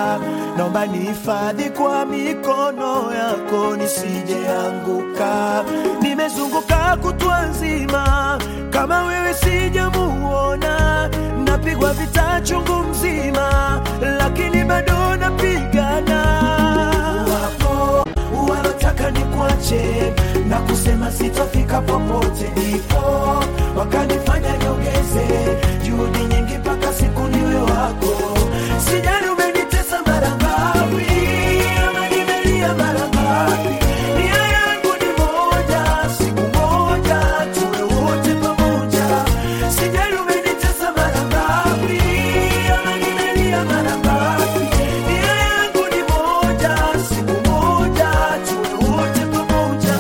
naomba nihifadhi kwa mikono yako nisijeanguka. Nimezunguka kutwa nzima, kama wewe sijamuona, napigwa vita chungu mzima, lakini bado napigana. Wapo walotaka nikuache na kusema sitofika popote, ndipo wakanifanya niongeze juhudi nyingi mpaka siku niwe wako. Sijali umenitesa mara ngapi, ama nimelia mara ngapi, nia yangu ni moja, siku moja tuwe wote pamoja. Sijali umenitesa mara ngapi, ama nimelia mara ngapi, nia yangu ni moja, siku moja tuwe wote pamoja.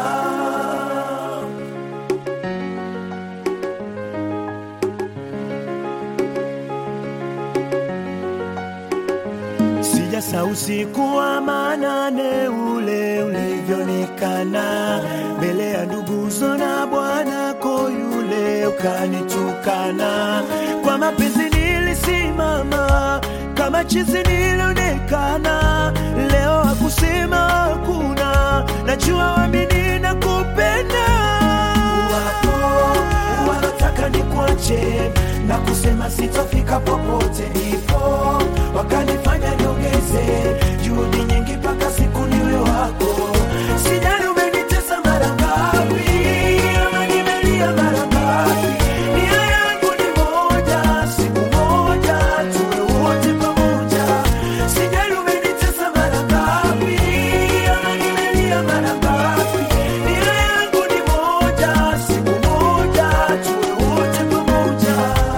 Sijasa usiku wa manane ule ulivyonikana mbele ya nduguzo na bwanako yule ukanitukana. Kwa mapenzi nilisimama kama chizi nilionekana, leo hakusema hakuna, najua wamini na kupenda wapo wanataka nikuache na kusema sitofika popote, ndipo wakanifanya niongeze juhudi nyingi mpaka siku niwe wako. Sijali umenitesa mara ngapi, ama nimelia mara ngapi, nia yangu ni moja, siku moja tuwe wote pamoja. Sijali umenitesa mara ngapi, ama nimelia mara ngapi, nia yangu ni moja, siku moja tuwe wote pamoja.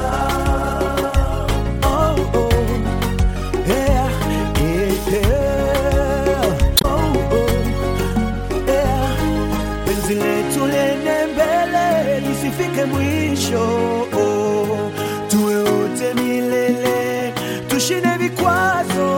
Oh, oh. Yeah, yeah, yeah. Oh, oh. Yeah. Penzi letu lene mbele lisifike mwisho oh. Tuwe wote milele tushinde vikwazo